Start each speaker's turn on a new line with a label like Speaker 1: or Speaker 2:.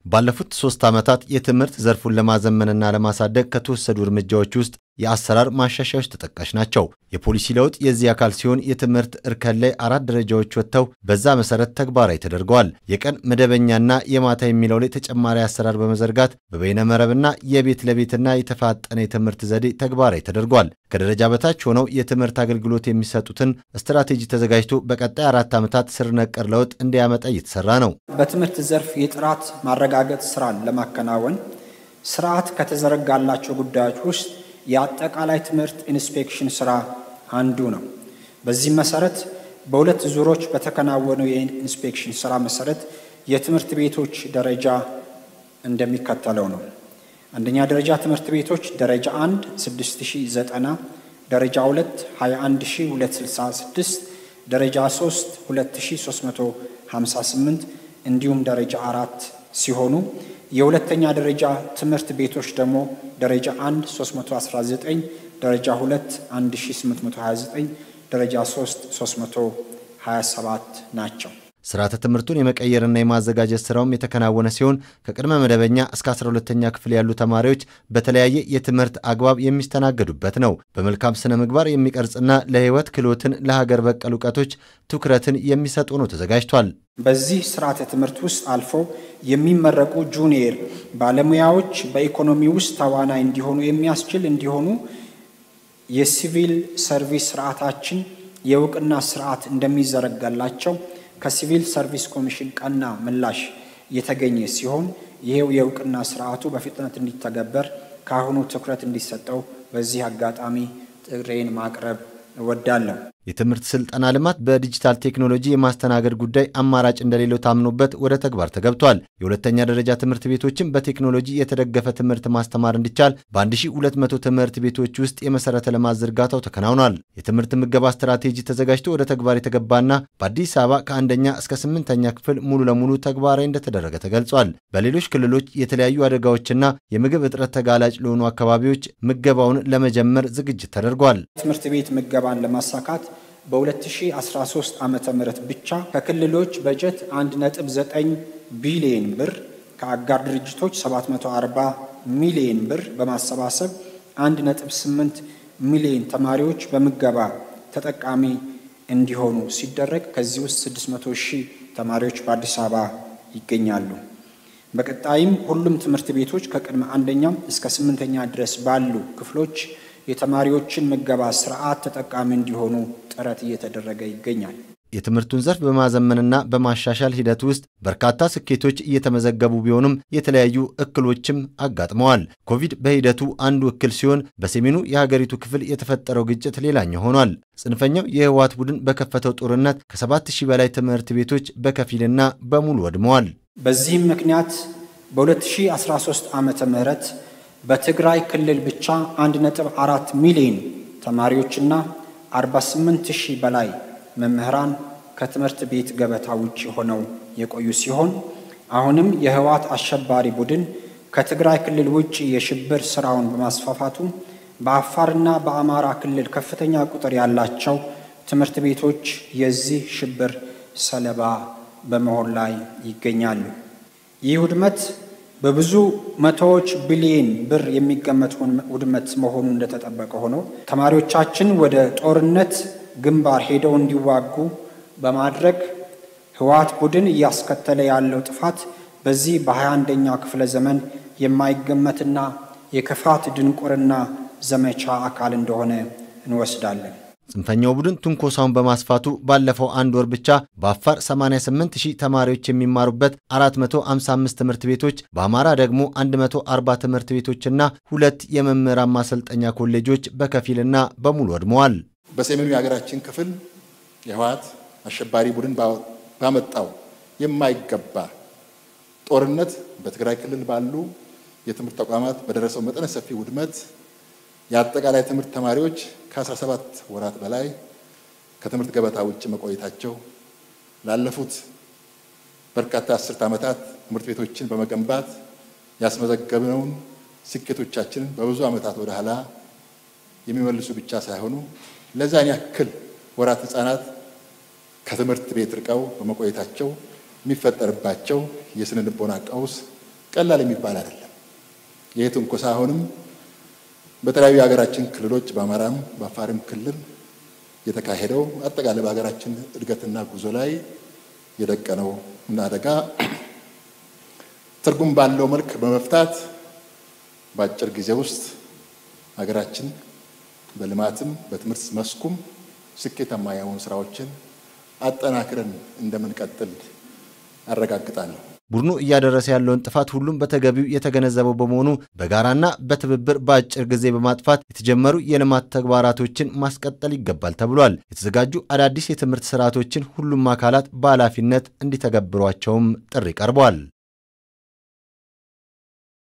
Speaker 1: ባለፉት ሶስት ዓመታት የትምህርት ዘርፉን ለማዘመንና ለማሳደግ ከተወሰዱ እርምጃዎች ውስጥ የአሰራር ማሻሻያዎች ተጠቃሽ ናቸው። የፖሊሲ ለውጥ የዚህ አካል ሲሆን የትምህርት እርከን ላይ አራት ደረጃዎች ወጥተው በዛ መሰረት ተግባራዊ ተደርገዋል። የቀን መደበኛና የማታ የሚለው ላይ ተጨማሪ አሰራር በመዘርጋት በበይነ መረብና የቤት ለቤትና የተፋጠነ የትምህርት ዘዴ ተግባራዊ ተደርጓል። ከደረጃ በታች ሆነው የትምህርት አገልግሎት የሚሰጡትን ስትራቴጂ ተዘጋጅቶ በቀጣይ አራት ዓመታት ስር ነቀል ለውጥ እንዲያመጣ እየተሰራ ነው።
Speaker 2: በትምህርት ዘርፍ የጥራት ማረጋገጥ ስራን ለማከናወን ስርዓት ከተዘረጋላቸው ጉዳዮች ውስጥ የአጠቃላይ ትምህርት ኢንስፔክሽን ስራ አንዱ ነው። በዚህም መሰረት በሁለት ዙሮች በተከናወነው የኢንስፔክሽን ስራ መሰረት የትምህርት ቤቶች ደረጃ እንደሚከተለው ነው። አንደኛ ደረጃ ትምህርት ቤቶች ደረጃ 1 6090፣ ደረጃ 2 21266፣ ደረጃ 3 2358 እንዲሁም ደረጃ አራት ሲሆኑ የሁለተኛ ደረጃ ትምህርት ቤቶች ደግሞ ደረጃ 1 319፣ ደረጃ 2 1829፣ ደረጃ 3 327 ናቸው።
Speaker 1: ስርዓተ ትምህርቱን የመቀየርና የማዘጋጀት ስራውም የተከናወነ ሲሆን ከቅድመ መደበኛ እስከ 12ተኛ ክፍል ያሉ ተማሪዎች በተለያየ የትምህርት አግባብ የሚስተናገዱበት ነው። በመልካም ስነ ምግባር የሚቀርጽና ለሕይወት ክህሎትን ለሀገር በቀል እውቀቶች ትኩረትን የሚሰጥ ሆኖ ተዘጋጅቷል።
Speaker 2: በዚህ ስርዓተ ትምህርት ውስጥ አልፎ የሚመረቁ ጁኒየር ባለሙያዎች በኢኮኖሚ ውስጥ ተዋናይ እንዲሆኑ የሚያስችል እንዲሆኑ የሲቪል ሰርቪስ ስርዓታችን የእውቅና ስርዓት እንደሚዘረጋላቸው ከሲቪል ሰርቪስ ኮሚሽን ቀና ምላሽ የተገኘ ሲሆን ይሄው የእውቅና ስርዓቱ በፍጥነት እንዲተገበር ከአሁኑ ትኩረት እንዲሰጠው በዚህ አጋጣሚ ጥሬን ማቅረብ እወዳለሁ።
Speaker 1: የትምህርት ስልጠና ልማት በዲጂታል ቴክኖሎጂ የማስተናገድ ጉዳይ አማራጭ እንደሌለው ታምኖበት ወደ ተግባር ተገብቷል። የሁለተኛ ደረጃ ትምህርት ቤቶችን በቴክኖሎጂ የተደገፈ ትምህርት ማስተማር እንዲቻል በ1200 ትምህርት ቤቶች ውስጥ የመሠረተ ልማት ዝርጋታው ተከናውኗል። የትምህርት ምገባ ስትራቴጂ ተዘጋጅቶ ወደ ተግባር የተገባና በአዲስ አበባ ከአንደኛ እስከ ስምንተኛ ክፍል ሙሉ ለሙሉ ተግባራዊ እንደተደረገ ተገልጿል። በሌሎች ክልሎች የተለያዩ አደጋዎችና የምግብ እጥረት ተጋላጭ ለሆኑ አካባቢዎች ምገባውን ለመጀመር ዝግጅት ተደርጓል።
Speaker 2: ትምህርት ቤት ምገባን ለማሳካት በ2013 ዓ ም ብቻ ከክልሎች በጀት 1.9 ቢሊየን ብር ከአጋር ድርጅቶች 740 ሚሊየን ብር በማሰባሰብ 1.8 ሚሊየን ተማሪዎች በምገባ ተጠቃሚ እንዲሆኑ ሲደረግ ከዚህ ውስጥ 600 ሺህ ተማሪዎች በአዲስ አበባ ይገኛሉ። በቀጣይም ሁሉም ትምህርት ቤቶች ከቅድመ አንደኛም እስከ ስምንተኛ ድረስ ባሉ ክፍሎች የተማሪዎችን ምገባ ስርዓት ተጠቃሚ እንዲሆኑ ጥረት እየተደረገ ይገኛል።
Speaker 1: የትምህርቱን ዘርፍ በማዘመንና በማሻሻል ሂደት ውስጥ በርካታ ስኬቶች እየተመዘገቡ ቢሆኑም የተለያዩ እክሎችም አጋጥመዋል። ኮቪድ በሂደቱ አንዱ እክል ሲሆን፣ በሰሜኑ የሀገሪቱ ክፍል የተፈጠረው ግጭት ሌላኛው ሆኗል። ጽንፈኛው የህወሓት ቡድን በከፈተው ጦርነት ከሰባት ሺህ በላይ ትምህርት ቤቶች በከፊልና በሙሉ ወድመዋል።
Speaker 2: በዚህም ምክንያት በ2013 ዓመተ ምህረት በትግራይ ክልል ብቻ 1.4 ሚሊዮን ተማሪዎችና 48 ሺህ በላይ መምህራን ከትምህርት ቤት ገበታ ውጭ ሆነው የቆዩ ሲሆን አሁንም የህወሓት አሸባሪ ቡድን ከትግራይ ክልል ውጭ የሽብር ስራውን በማስፋፋቱ በአፋርና በአማራ ክልል ከፍተኛ ቁጥር ያላቸው ትምህርት ቤቶች የዚህ ሽብር ሰለባ በመሆን ላይ ይገኛሉ። ይህ ውድመት በብዙ መቶዎች ቢሊዮን ብር የሚገመት ውድመት መሆኑ እንደተጠበቀ ሆኖ ተማሪዎቻችን ወደ ጦርነት ግንባር ሄደው እንዲዋጉ በማድረግ ህወሓት ቡድን እያስከተለ ያለው ጥፋት በዚህ በሃያ አንደኛው ክፍለ ዘመን የማይገመትና የክፋት ድንቁርና ዘመቻ አካል እንደሆነ እንወስዳለን።
Speaker 1: ጽንፈኛው ቡድን ትንኮሳውን በማስፋቱ ባለፈው አንድ ወር ብቻ በአፋር 88 ሺህ ተማሪዎች የሚማሩበት 455 ትምህርት ቤቶች፣ በአማራ ደግሞ 140 ትምህርት ቤቶችና ሁለት የመምህራን ማሰልጠኛ ኮሌጆች በከፊልና በሙሉ ወድመዋል።
Speaker 3: በሰሜኑ የሀገራችን ክፍል የህወሓት አሸባሪ ቡድን ባመጣው የማይገባ ጦርነት በትግራይ ክልል ባሉ የትምህርት ተቋማት በደረሰው መጠነ ሰፊ ውድመት የአጠቃላይ ትምህርት ተማሪዎች ከ17 ወራት በላይ ከትምህርት ገበታ ውጭ መቆየታቸው ላለፉት በርካታ አስርት ዓመታት ትምህርት ቤቶችን በመገንባት ያስመዘገብነውን ስኬቶቻችንን በብዙ ዓመታት ወደ ኋላ የሚመልሱ ብቻ ሳይሆኑ ለዛን ያክል ወራት ህጻናት ከትምህርት ቤት ርቀው በመቆየታቸው የሚፈጠርባቸው የስነ ልቦና ቀውስ ቀላል የሚባል አይደለም። ይህ ትንኮሳ አሁንም በተለያዩ የሀገራችን ክልሎች በአማራም በአፋርም ክልል የተካሄደው አጠቃላይ በሀገራችን እድገትና ጉዞ ላይ የደቀነው አደጋ ትርጉም ባለው መልክ በመፍታት በአጭር ጊዜ ውስጥ ሀገራችን በልማትም በትምህርት መስኩም ስኬታማ የሆኑ ስራዎችን አጠናክረን እንደምንቀጥል አረጋግጣለሁ።
Speaker 1: ቡድኑ እያደረሰ ያለውን ጥፋት ሁሉም በተገቢው የተገነዘበው በመሆኑ በጋራና በትብብር በአጭር ጊዜ በማጥፋት የተጀመሩ የልማት ተግባራቶችን ማስቀጠል ይገባል ተብሏል። የተዘጋጁ አዳዲስ የትምህርት ስርዓቶችን ሁሉም አካላት በኃላፊነት እንዲተገብሯቸውም ጥሪ ቀርቧል።